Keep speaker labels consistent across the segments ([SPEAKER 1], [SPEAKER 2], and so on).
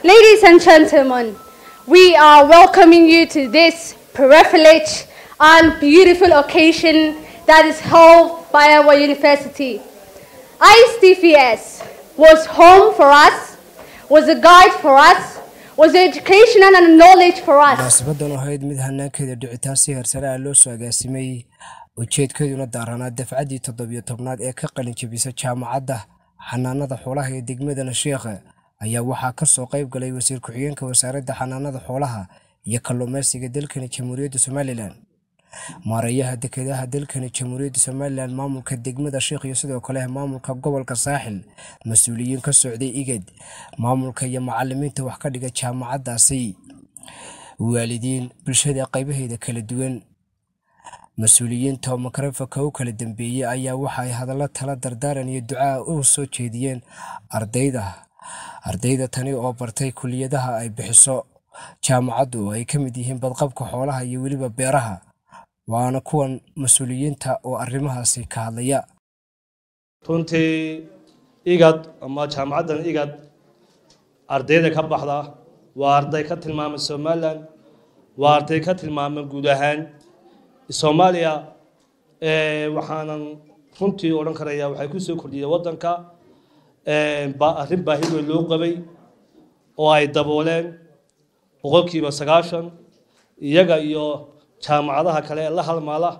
[SPEAKER 1] Ladies and gentlemen, we are welcoming you to this privileged and beautiful occasion that is held by our university. ISTPS was home for us, was a guide for us, was educational and knowledge for us.
[SPEAKER 2] munaasabadan ahayd mid hanaankeeda dhicitaan si heersare ah loo soo agaasimay ujeedkeeduna daaranaa dafcaddii toddobiyo tobnaad ee ka qalin jebisa jaamacadda xanaanada xoolaha ee degmada nasheekhe ayaa waxaa ka soo qayb galay wasiir ku-xigeenka wasaaradda xanaanada xoolaha iyo kalluumaysiga dalkani jamhuuriyadda somalilan maareeyaha dekedaha dalkani jamhuuriyadda somalilan maamulka degmada sheekh iyo sidoo kale maamulka gobolka saaxil mas-uuliyiin ka socday igad maamulka iyo macalimiinta wax ka dhiga jaamacaddaasi waalidiin bulshada qaybaheeda kala duwan mas-uuliyiinta oo makarafanka u kala dambeeyey ayaa waxa ay hadallo tala dardaaran iyo ducaa u soo jeediyeen ardayda ardayda tani oo bartay kuliyadaha ay bixiso jaamacaddu oo ay ka mid yihiin badqabka xoolaha iyo weliba beeraha waana kuwan mas-uuliyiinta oo arrimahaasi ka hadlaya
[SPEAKER 3] runtii igad ama jaamacaddan igad ardayda ka baxda waa arday ka tilmaamay somalilan waa arday ka tilmaamay guud ahaan soomaaliya waxaanan runtii odhan karayaa waxay ku soo kordhiyeen waddanka ba arrin baahi weyn loo qabay oo ay dabooleen boqolkiiba sagaashan iyaga iyo jaamacadaha kale ee la halmaala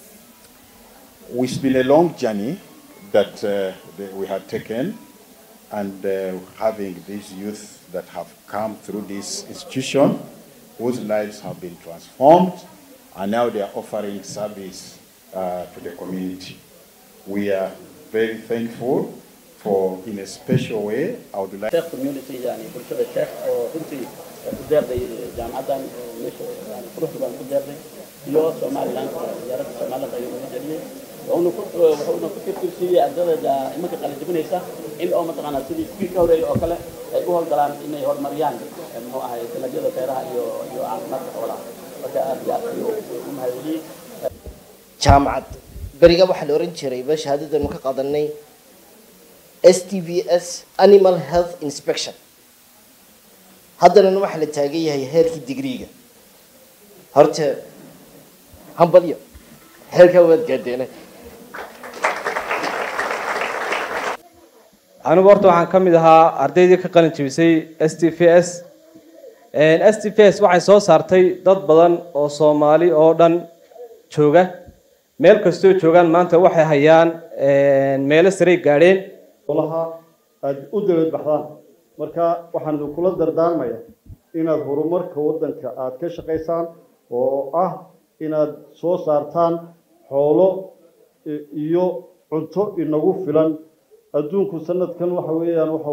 [SPEAKER 4] It's been a long journey that, uh, that we have taken, and uh, having these youth that have come through this institution, whose lives have been transformed, and now they are offering service uh, to the community. We are very thankful for, in a special way, I would like.
[SPEAKER 5] sheekh community yani bulshada sheekh oo runtii ku deeqday jaamacaddan oo meesha yani quruxda baan ku deeqday iyo somaliland wasaaradda somaliland ayuu uga jeliyey wuxuuna ku wuxuuna ku tirtirsiiyey ardayda imanka qalin jebinaysa in oo mataqaanaa sidii kuwii ka horeeyay oo kale ay u howlgalaan inay horumariyaan muxuu ahay dalagyada beeraha iyo iyo caafimaadka xoolaha marka aad iyo aad ayuu u mahadceliyey
[SPEAKER 6] jaamacad beriga waxaa la oran jiray ba shahaadadanu ka qaadanay s t v s animal health inspection haddanana waxaa la taagan yahay heerkii digriiga horta hambalyo heerkaa waad gaadeenay
[SPEAKER 7] anigu horta waxaan ka mid ahaa ardaydii ka qalin jebisay s t v s s t v s waxay soo saartay dad badan oo soomaali oo dhan jooga meel kastoo joogaan maanta waxay hayaan meelo saray gaadheen
[SPEAKER 8] olaha aada u dawlad baxdaan marka waxaan kula dardaarmaya inaad horumarka waddanka aada ka shaqaysaan oo ah inaad soo saartaan xoolo iyo cunto inagu filan adduunku sanadkan waxa weeyaan waxa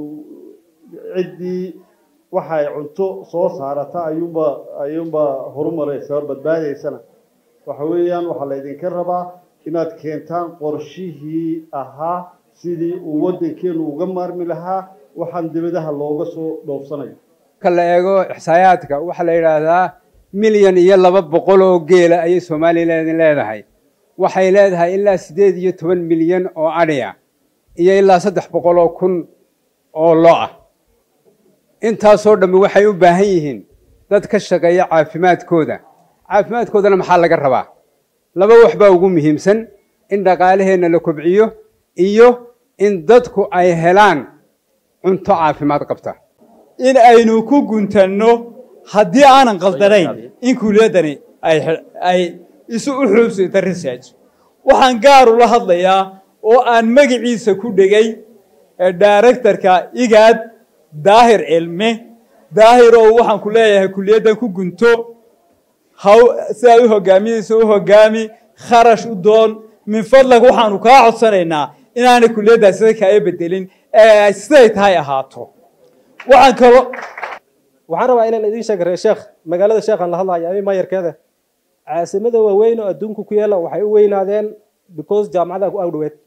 [SPEAKER 8] ciddii waxa ay cunto soo saarata ayuunba ayuunba horumaraysa hor badbaadaysana waxa weeyaan waxaa laydinka rabaa inaad keentaan qorshihii ahaa sidii uu waddankeenu uga maarmi lahaa waxaan dibadaha looga soo dhoofsanayo
[SPEAKER 9] marka la eego ixsaayaadka waxaa la yidhaahdaa milyan iyo laba boqol oo geela ayay somalilan leedahay waxay leedahay ilaa siddeed iyo toban milyan oo adhiya iyo ilaa saddex boqol oo kun oo lo ah intaasoo dhammi waxay u baahan yihiin dad ka shaqeeya caafimaadkooda caafimaadkoodana maxaa laga rabaa laba wax baa ugu muhiimsan in dhaqaalaheenna la kobciyo iyo in dadku ay helaan cunto caafimaad qabta
[SPEAKER 10] in aynu ku guntanno haddii aanan qaldanayn in kuuliyaddani ay isu u xuubsata research waxaan gaar ula hadlayaa oo aan magaciisa ku dhegay directorka igaad daahir cilme daahir oo waxaan ku leeyahay kuliyaddan ku gunto haw sidaad u hogaaminayso u hogaami kharash u doon min fadlag waxaanu kaa codsanaynaa inaanay kuliyaddaas sida kaaga bedelin ee ay siday tahay ahaato waxaan kaloo
[SPEAKER 11] waxaan rabaa inaan idiin sheega reer sheekh magaalada sheekhaan la hadlayo ama maayarkeeda caasimada waaweyn oo adduunka ku yaala waxay u weynaadeen because jaamacada ku agdhoweed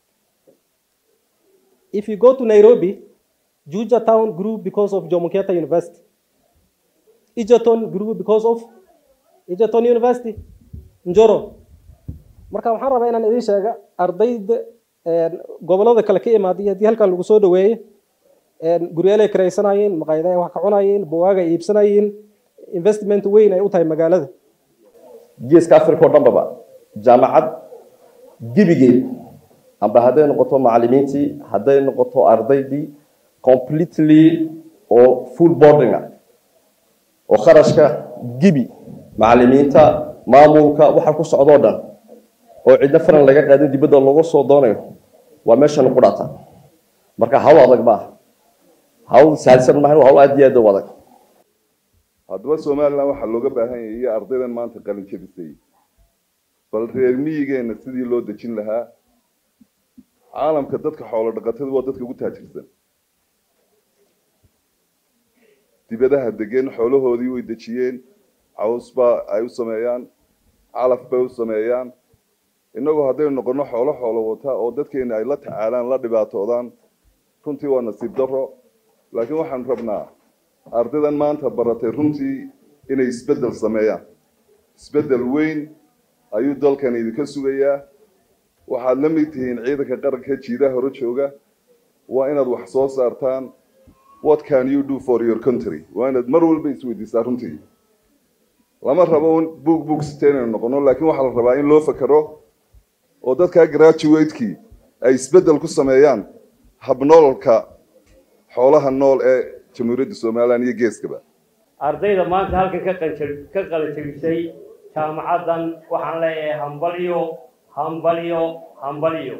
[SPEAKER 11] if you go to nairobi juja town grew because of jomo kenyatta university egerton grew because of egerton university njoro marka waxaan rabaa inaan idiin sheega ardayda gobolada kale ka imaaday haddii halkan lagu soo dhaweeye guryaal ay kiraysanayeen maqaayadaha wax ka cunayeen buwaaga iibsanayeen investment weyn ay u tahay magaalada
[SPEAKER 12] geeska africa oo dhanbaba jaamacad gebigeed amba hadday noqoto macallimiintii hadday noqoto ardaydii completely oo full boarding ah oo kharashka gebi macallimiinta maamulka waxa ku socdoo dhan oo cidna faran laga qaadin dibadda looga soo doonayo waa meeshan ku dhata marka hawl adag maaha hawl saalsan maaha waa hawl aad iyo aad u adag
[SPEAKER 13] haddaba somalilan waxaa looga baahan yahay iyo ardaydan maanta qalin jabisay bal reer miyigeenna sidii loo dejin lahaa caalamka dadka xoolo dhaqatada waa dadka ugu taajirsan dibadaha degeen xoolahoodii way dejiyeen caws baa ay u sameeyaan calaf bay u sameeyaan innagu haddaynu noqono xoolo xoolo wata oo dadkeena ay la tacaalaan la dhibaatoodaan runtii waa nasiib darro laakiin waxaan rabnaa ardaydan maanta baratay runtii inay isbeddel sameeyaan isbeddel weyn ayuu dalkan idinka sugayaa waxaad la mid tihiin ciidanka qaranka jiidaha hore jooga waa inaad wax soo saartaan what can you do for your country waa inaad mar walba isweydiisaa runtii lama rabo buug buug siteen inaynu noqono laakiin waxaa la rabaa in loo fakero oo dadkaa graduatekii ay isbeddel ku sameeyaan habnoolka xoolaha nool ee jamhuuriyadda somalilan iyo geeskaba
[SPEAKER 14] ardayda maanta halkan ka qanjab ka qalanjabisay jaamacaddan waxaan leeyahay hambalyo hambalyo hambalyo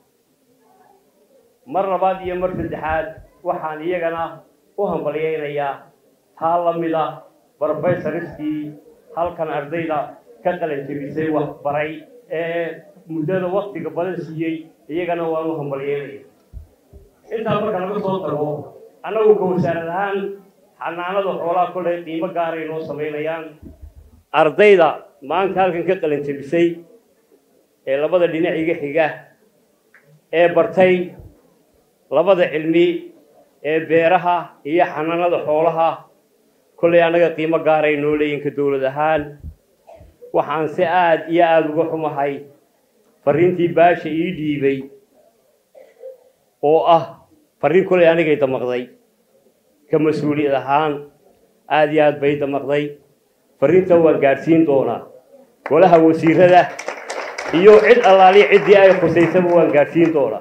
[SPEAKER 14] mar labaad iyo mar saddexaad waxaan iyagana u hambalyaynayaa taa la mid ah brofesoriskii halkan ardayda ka qalanjabisay waxbaray ee muddada waktiga badan siiyey iyagana waan u hambalyaynaya intaa marka laga soo tago annagu ka wasaarad ahaan xanaanada xoolaha kolley qiimo gaaray noo samaynayaan ardayda maanta halkan ka qalanjabisay ee labada dhinac iga xiga ee bartay labada cilmi ee beeraha iyo xanaanada xoolaha kolley annaga qiimo gaaray noo leeyinka dowlad ahaan waxaan si aada iyo aada uga xumahay fariintii baasha ii dhiibay oo ah fariin kolley anigay damaqday ka mas-uuliyad ahaan aada iyo aad bay damaqday fariinta waan gaadhsiin doonaa golaha wasiirada iyo cid allaaliya ciddii ay khusaysaba waan gaadhsiin doonaa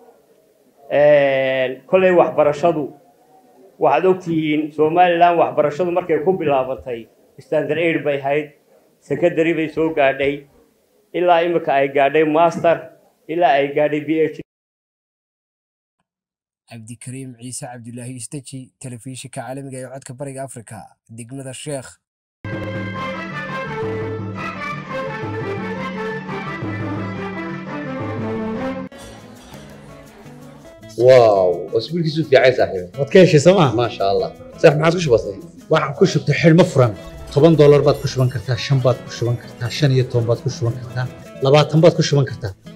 [SPEAKER 14] kolley waxbarashadu waxaad ogtihiin somalilan waxbarashadu markay ku bilaabatay standard aid bay ahayd secondary bay soo gaadhay ilaa imika ay gaadhay master ilaa ay gaadhay b h
[SPEAKER 2] cabdikariim ciise cabdulaahi istaji telefishinka caalamiga ee codka bariga afrika degmada sheekh
[SPEAKER 15] واو اسبوعك في عين صاحبي
[SPEAKER 16] waad ka heshay sooma
[SPEAKER 15] ما شاء الله صح ما عادش بسيط
[SPEAKER 16] waxaan ku shubtay xidhmo furan toban doolar baad ku shuban kartaa shan baad ku shuban kartaa shan iyo toban baad ku shuban kartaa labaatan baad ku shuban kartaa